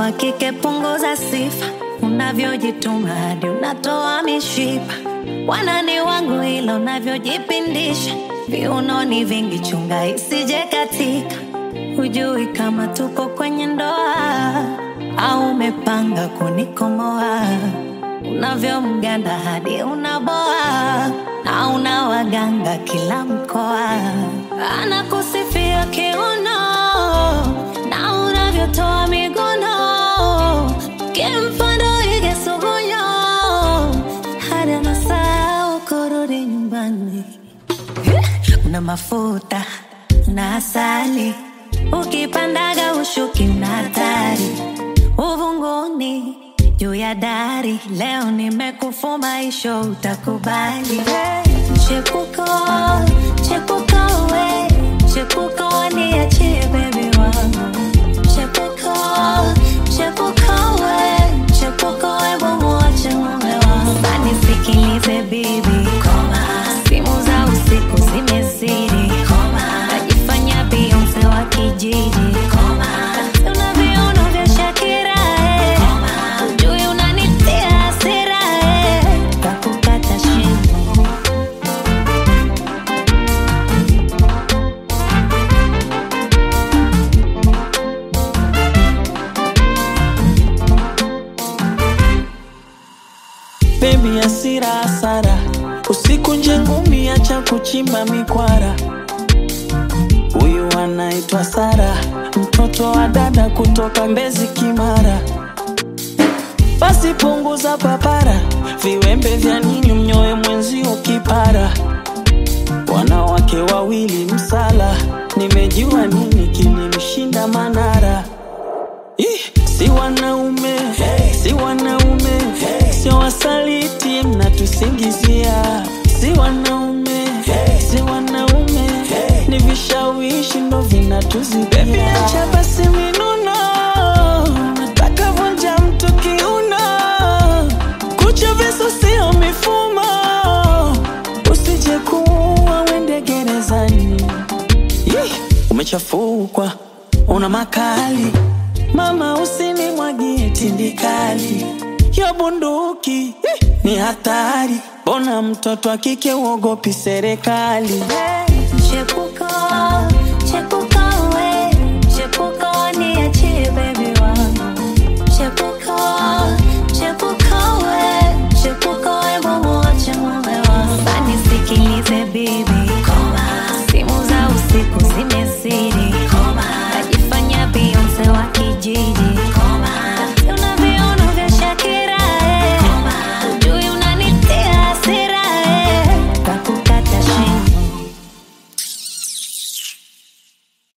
wa kike punguza sifa, unavyojituma hadi unatoa mishipa. Wanani wangu ila unavyojipindisha, viunoni vingi, chunga isije katika. Hujui kama tuko kwenye ndoa au umepanga kunikomoa, unavyomganda hadi unaboa na una waganga kila mkoa, anakusifia kiuno na unavyotoa miguno, kimfano ige sugunyo hadi anasahau kurudi nyumbani. Una mafuta na asali, ukipandaga ushuki una hatari, uvunguni juu ya dari. Leo nimekufuma isho, utakubali chepuko chepuko we chepuko niachie bebi wangu chepuko chepuko we chepuko we mumuache mume wangu anisikilize bibi simu za usiku zimezidi najifanya Beyonce wa kijiji una viuno vya Shakira eh. Ujui unanitia hasira eh. Takukata shingo Baby hasira hasara, usiku nje ngumi, acha kuchimba mikwara. Huyu anaitwa Sara, mtoto wa dada kutoka Mbezi Kimara. Basi punguza papara, viwembe vya nini mnyoe mwenzio kipara. Wanawake wawili msala, nimejua nini kilimshinda Manara. Ih, si wanaume si wanaume sio wasaliti mnatusingizia si wanaume si wanaume ni vishawishi ndo vinatuzidia acha basi minuno nataka vunja mtu kiuno kucha visu sio mifumo usije kuwa wende gerezani Yeh, umechafukwa una makali mama usinimwagie tindikali ya bunduki eh, ni hatari bona mtoto wa kike uogopi serikali Chepuko, chepuko we, chepuko niachie baby wangu. Chepuko, chepuko we, chepuko we mumuache mume wangu. Anisikilize bibi,